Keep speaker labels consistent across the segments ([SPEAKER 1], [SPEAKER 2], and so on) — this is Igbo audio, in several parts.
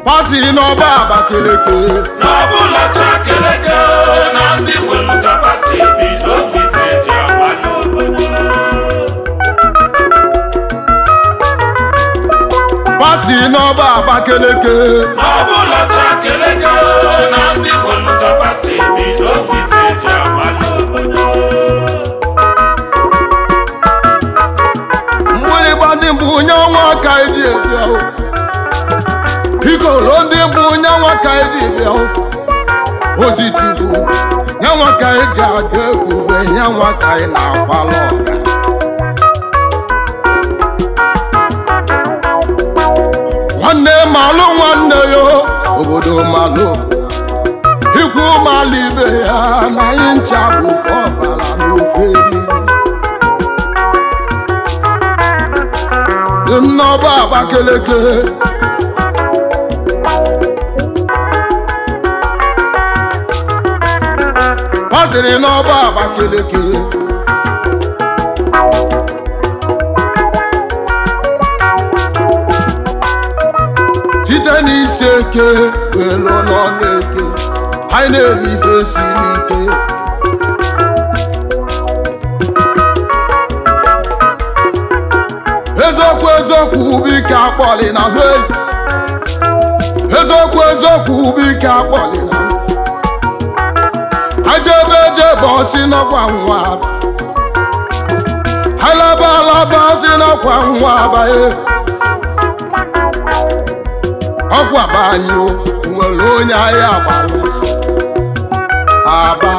[SPEAKER 1] pasi n'ọba Abakaliki
[SPEAKER 2] n'ọbụla chakeleke na ndị nwere gabasị bido ife eji agbala obodo
[SPEAKER 1] pasi n'ọba Abakaliki
[SPEAKER 2] n'ọbụla chakeleke na ndị nwere gabasị bido ife eji agbala obodo
[SPEAKER 1] mgbịrịgba ndị mbụ nye ọnwa ka eji ebịa o. ikolo ndị mbụ nye ọnwa ka eji bịa o. ozi chukwu nye nwa ka eji aga ebube nye nwa ka ị na-akwala ọga nwanne malụ nwanne ya obodo malụ ikwu malụ ibe ya na anyị ncha bụ ofe ọbara n'ofe eriri dị m n'ọba Abakaliki ọ sịrị n'ọba Abakaliki site n'isi eke welu nọ n'eke anyị na-eme ife siri ike eziokwu eziokwu bụ ike akpọli na be eziokwu eziokwu bụ ike akpọli na ajebe ejebe ọsị n'ọkwa nwa alaba alaba ọsị n'ọkwa nwa abaghị ọkwa banyụ nwere onye ahịa agbara ọsọ aba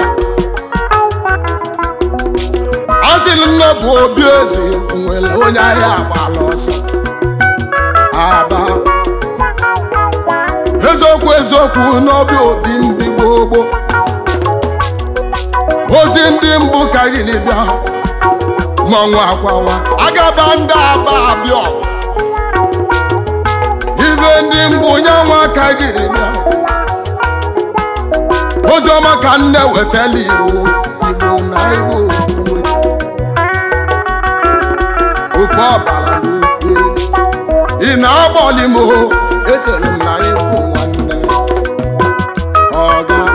[SPEAKER 1] ọ sịrị nne bụ obi eze nwere onye ahịa agbala ọsọ aba eziokwu eziokwu n'obi obi ndị gboo gboo ozi ndị mbụ ka jiri bịa mmanwụ akwawa agaba ndị aba abịa ibe ndị mbụ nye nwa ka jiri bịa oziọma ka nne wetala igbo igbo na igbo ofuwe ofe ọbara na ofe ị na-agbọli m o echere m na ịbụ nwanne ọga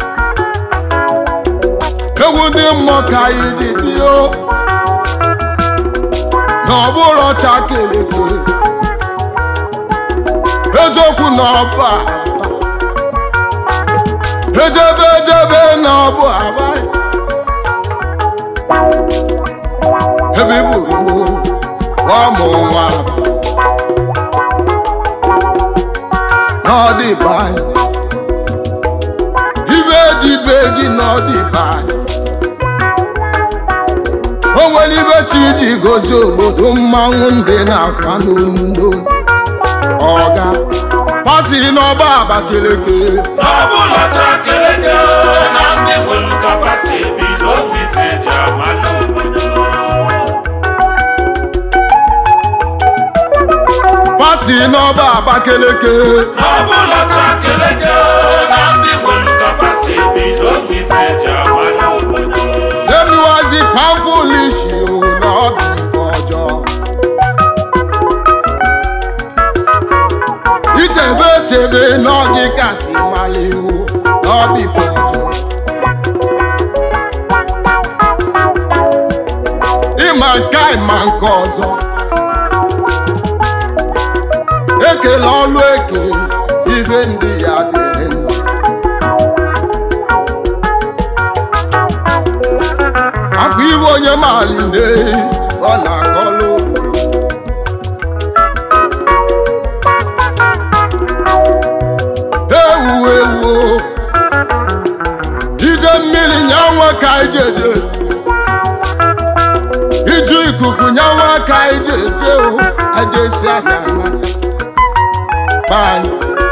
[SPEAKER 1] egwu ndị mmụọ ka anyị ji bio na ọ bụrụ ọcha keleke eziokwu na ọba ejebe ejebe na ọbụ abaghị ebe iburu m ọmụ nwa n'ọdịba anyị ibe dịbe gị n'ọdịba anyị o nwere ibe chi ji gozie obodo mmanwụ ndị na-akwa n'onu n'onu ọga pasi n'ọba Abakaliki
[SPEAKER 2] n'ọbụla chakeleke na ndị nwere gabasị bido ife eji agbala obodo
[SPEAKER 1] pasi n'ọba Abakaliki
[SPEAKER 2] n'ọbụla chakeleke na ndị nwere gabasị bido ife eji agbala obodo
[SPEAKER 1] Emuwazi pamfulishi o na ọ bụ ife ọjọọ. Ichebe echebe n'ọgị kasị mali o na ọ bụ ife ọjọọ. Ịma nke a ịma nke ọzọ. Ekele ọlụ eke ife ndị ya dịrị ndụ. akwa iwe onye maali na-eyi ọ na-akọlụ obodo ewu ewu ije mmiri nyanwa ka ijeje iju ikuku nyanwa ka ijeje o ajesi anya na banyị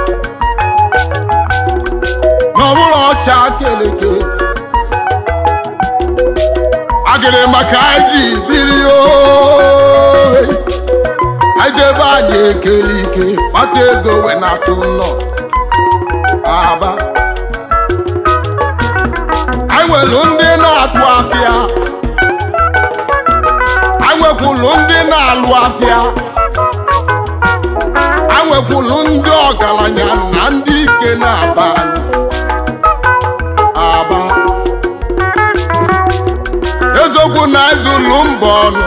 [SPEAKER 1] n'ọbụrụ ọcha keleke agịrị maka anyị ji biri oyi anyị jebe anyị ekele ike kpata ego wee na-atụ nnọọ aba anyị nwere ndị na-atụ afịa anyị nwekwuru ndị na-alụ afịa anwekwulu ndị ọgaranya na ndị ike na-aba anyị aba eziokwu na ezulu mba ọnụ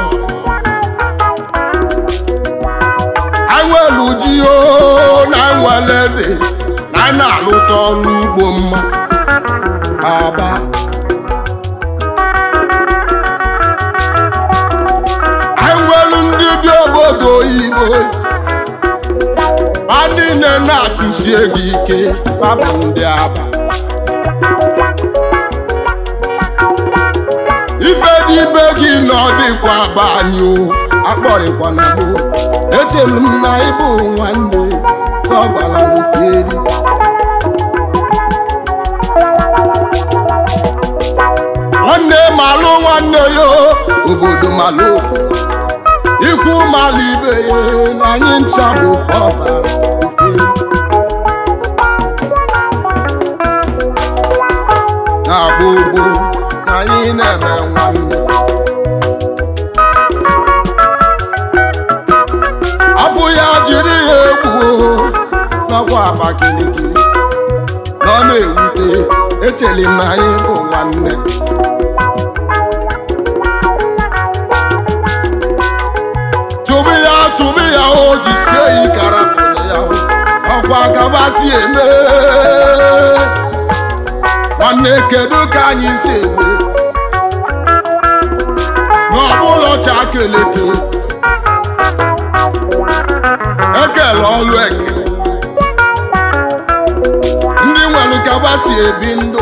[SPEAKER 1] anwelu ji o na nwere ede na anyị na-alụta ọrụ ugbo mma aba anyị nwelu ndị bi obodo oyibo ha niile na-achụsie gị ike babụ ndị aba ife dị ibe gị na ọ dịkwa aba anyị o akpọrịkwana m echelu m na ịbụ nwanne ka ọ gbara n'oferi nwanne malụ nwanne ya obodo malụ ikwu malụ ibe ya na anyị ncha bụ ọbara oferi na gbogbo na anyị na-eme nwanne afọ ya jiri ya egbuo n'ọkwa Abakaliki na ọ na-ewute echeli m na anyị bụ nwanne chụbụ ya chụbụ ya o ji sie ikara ya ọkwa gabasi eme nwanne kedu ka anyị si eme n'ọbụlọ chakeleke ekele ọlụ ekele ndị nwere kaba si ebi ndụ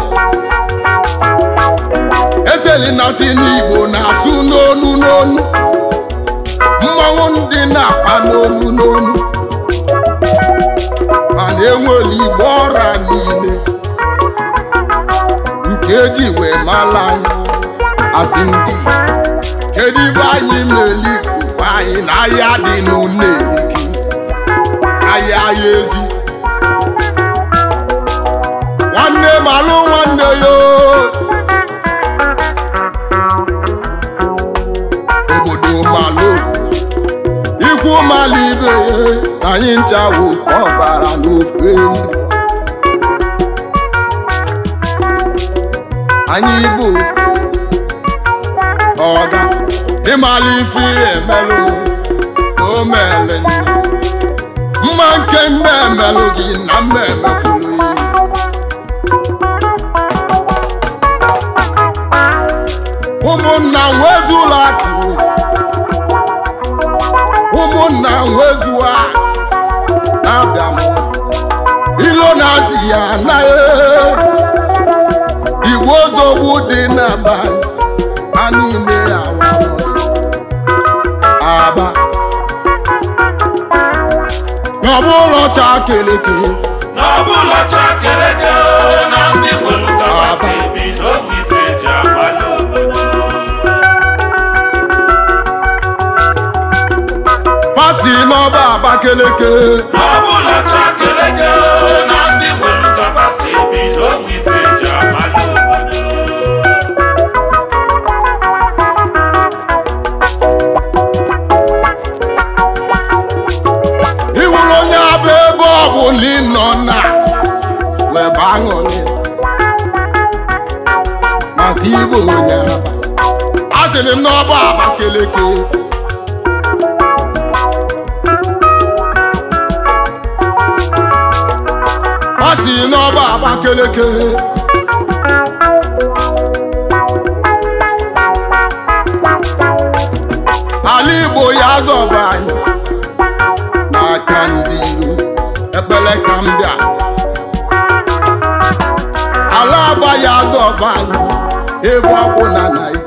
[SPEAKER 1] echeli na si n'igbo na-asụ n'onu n'onu mmanwụ ndị na-akpa n'onu n'onu mana enwere igbo ọra niile nke eji wee mala anyị asị ndị Igbo. kedu ibe anyị meli bụ anyị na ahịa dị n'ụlọ erike ahịa ahịa ezi nwanne malụ nwanne ya o. obodo malụ ikwu malụ ibe ya anyị nchawo ọbara n'ofe eri anyị bụ ọga ịmala ife emelụ o mele nne mma nke nne emelụ gị na mma emekwuru ya ụmụnna nwezula akụ ụmụnna nwezuwa na-abịa m ilo na-asị ya anaghị igwe ozogbu dị n'abalị ha niile awalọsị aba n'ọbụlọ chakeleke
[SPEAKER 2] n'ọbụla chakeleke na ndị nwere gabasị bi n'ogbe ife ji agbala obodo
[SPEAKER 1] fasi n'ọba abakeleke
[SPEAKER 2] n'ọbụla chakeleke na ndị nwere gabasị bi n'ogbe ife ji agbala obodo
[SPEAKER 1] ịhụrụ onye abụ ebe ọ bụ na ị nọ na webe aṅụrị maka ịbụ onye aba asịrị m n'ọba abakeleke ọ si n'ọba abakeleke ala igbo ya zọba anyị n'aka ndị iro ekpere ka m bịa ala aba ya zọba anyị ebe ọ bụ na naijiria